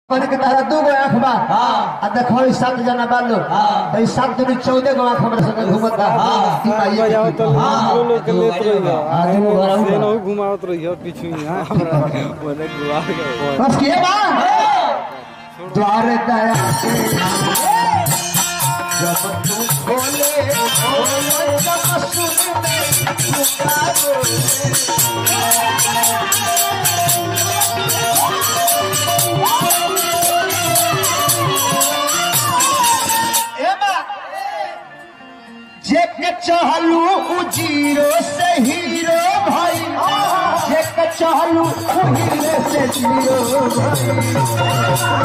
कहने के तारा दू गो आंख बा हाँ। आ देखो ई सात जना बालो हाँ। तो ई सात दूनी चौदह गो आंख हमरा संगे घूमत बा हाँ। ई माई के बजाओ की- तो हाँ। लोग लोग के लेत रहियो हाँ, दुनू घर आउट से बा। न घुमावत रहियो पीछू यहाँ हमरा बोले गुआ गए बस के बा द्वार दया के जब तू खोले खोले जब सुन में पुकारो ए बा जे के चहलू उ जीरो से हीरो भाई जे के चहलू उ हीरो से जीरो भाई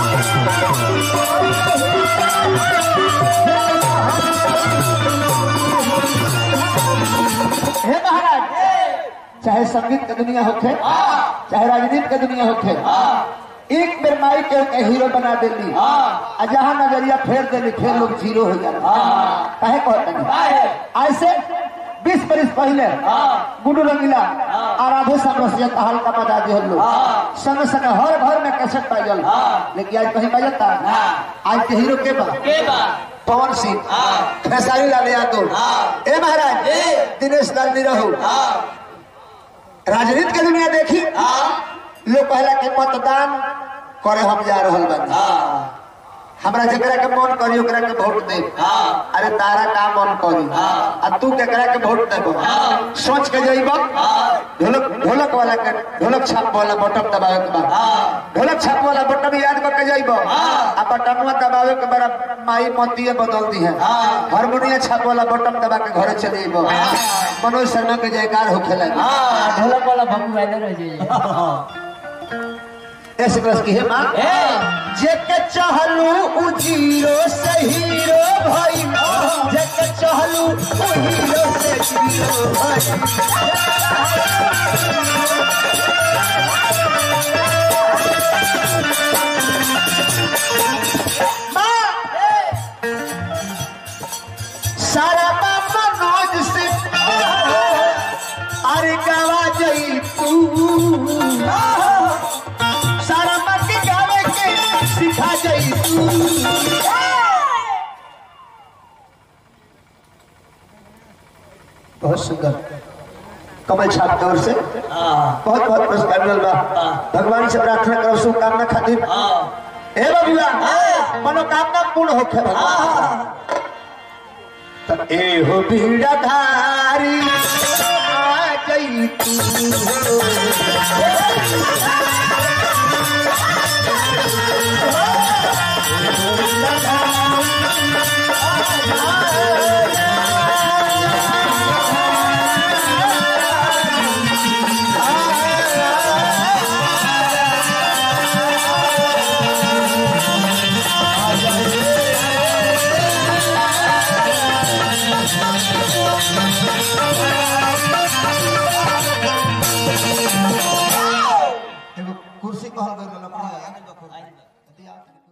हे महाराज चाहे संगीत के दुनिया होखे चाहे राजनीति के दुनिया होखे एक बेर माई के के हीरो बना देली आ जहाँ नजरिया फेर देली फिर लोग जीरो हो जाला काहे कहते हैं ऐसे बीस बरिस पहले गुडू रंगीला आ राधे समरसिया का हल्का बजा दिए लोग संग संग हर घर में कैसेट बाजल लेकिन आज कहीं बजता आज के हीरो के बा के बा पवन सिंह खेसारी लाल यादव ए महाराज दिनेश लाल निरहू राजनीति के दुनिया देखी लोग कहला के मतदान करे हम जा रहल बानी हमरा जकरा के मन करी ओकरा के वोट दे अरे तारा का मन करी आ तू केकरा के वोट देबो सोच के जइब ढोलक ढोलक वाला के ढोलक छाप वाला बटन दबावे के बाद ढोलक छाप वाला बटन याद करके जइब आ बटनवा दबावे के बड़ा माई मोतिये बदल दी है हारमोनिया छाप वाला बटन दबा के घरे चले जइब मनोज शर्मा के जयकार होखे लगे ढोलक वाला भंगू वाले रह जाइए ऐसे बस की है मां जेके चहलू उ जीरो से हीरो भाई जेके चहलू उ हीरो से जीरो भाई मां, सारा बाबा नोज से अरे गवा जई तू सारा मत गावे के सिखा जाई तू बहुत सुंदर कमल छाप की ओर से बहुत बहुत पुरस्कार मिलल बा भगवान से प्रार्थना करो शुभकामना खातिर हे बबुआ मनोकामना पूर्ण होखे भगवान त ए हो बीड़ा धारी आ गई तू एगो कुर्सी कहल गइल